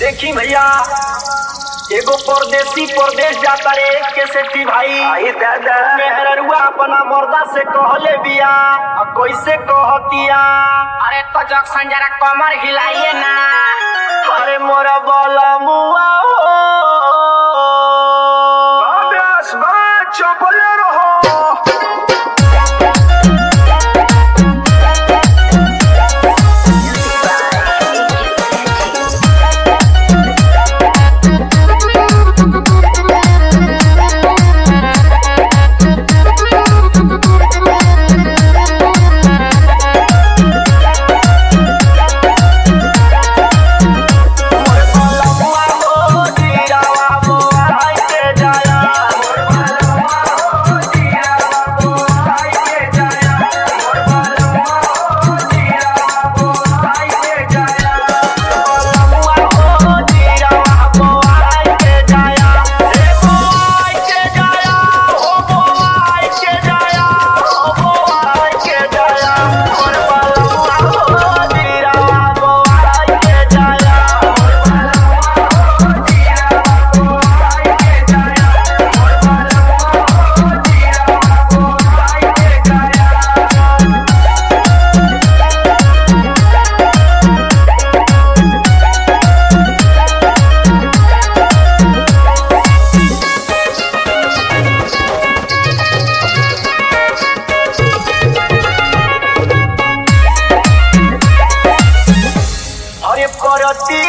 देखी भैया एगो परदेसी परदेश जाता रे के सेठी भाई आई दादा मेहररुआ अपना मर्दा से कहले बिया आ कैसे कहतिया अरे तो जक्सन जरा कमर हिलाइए ना अरे मोरा बोला मुआ हो अभ्यास बा चपले रहो मुआ हो जीरावा मुआ हाय के जाया मुआ हो जीरावा मुआ हाय के जाया रे मुआ हाय के जाया हो मुआ हाय के जाया हो मुआ हाय के जाया मोर मुआ हो जीरावा मुआ हाय के जाया अरे परती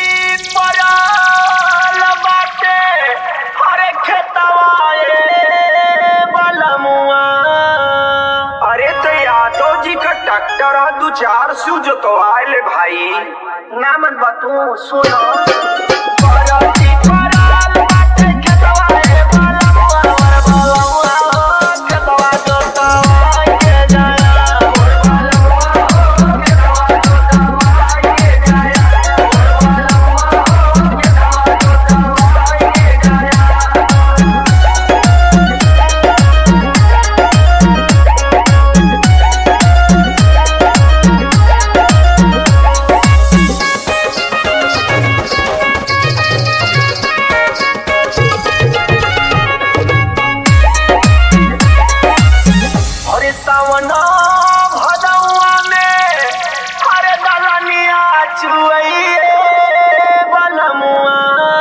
परल बाटे अरे खेतवा ए बलमुआ अरे तो यादव जी का ट्रैक्टर है दू चार सू जोतवाए भाई ना मन बतू सुनो परती परल बाटे खेतवा ए बलमुआ वर बलमुआ हो खेतवा जोतवा के जाया वर बलमुआ हो खेतवा जोतवा के जाया वर बलमुआ हो खेतवा जोतवा के जाया अरे सावन भदौआ में अरे दलनिया चुइए बलमुआ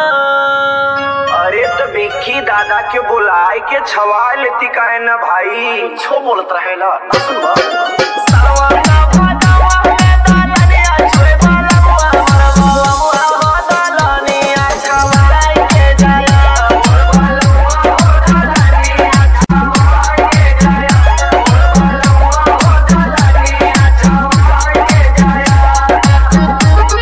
अरे तो बिक्की दादा के बुलाए के छवा लेती काहे ना भाई छो बोलत रहेला ना सुनबा सावन भदौआ में दलनिया चुइए बलमुआ मोर बलमुआ हो दलनिया छवाई के जाया मोर बलमुआ हो दलनिया छवाई के जाया मोर बलमुआ हो दलनिया छवाई के जाया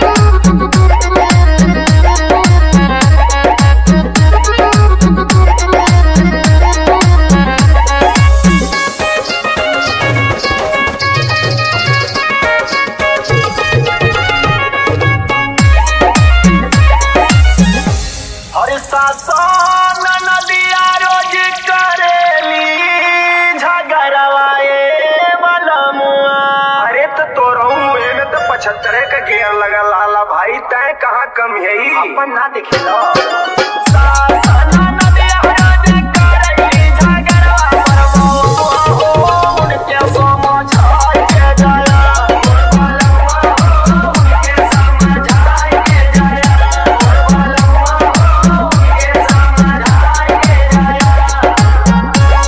अरे सासन नदिया रोज करेली झगड़वाए बलमुआ अरे तो तोरहू मुहे में तो पचहत्तर का गेयर लगा लाला भाई तय कहाँ कम है अपन ना देखेला सासन नदिया रोज करेली झगड़वा बलमुआ हो उनके समझाई के जाया बलमुआ हो उनके समझाई के जाया बलमुआ हो उनके समझाई के जाया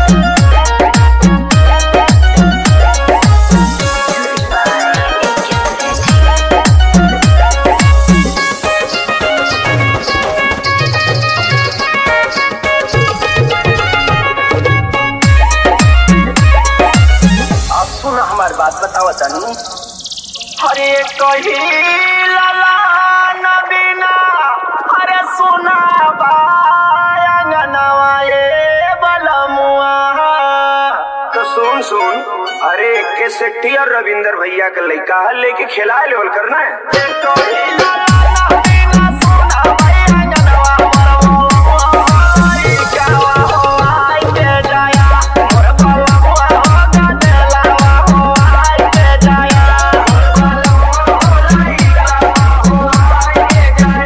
अब सुन हमार बात बताओ तनी हरे कही लाला नबीना हरे सुना बायंगनवा ये बलमुआ तो सुन सुन अरे के सेट्टी और रविंदर भैया के लड़का है लेके खिला लेवल करना है ये कही लाला नबीना सुना बायंगनवा बलमुआ ई कहवा हो आई के जाया मोर बलमुआ हो गदलावा हो आई के जाया मोर बलमुआ हो आई कहवा हो आई के जाया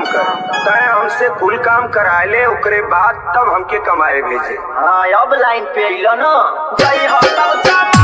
कर तय हमसे कुल काम करा ले ओकरे बाद तब हमके कमाए भेजे हाँ अब लाइन पे अइलो न जय हो तब चमक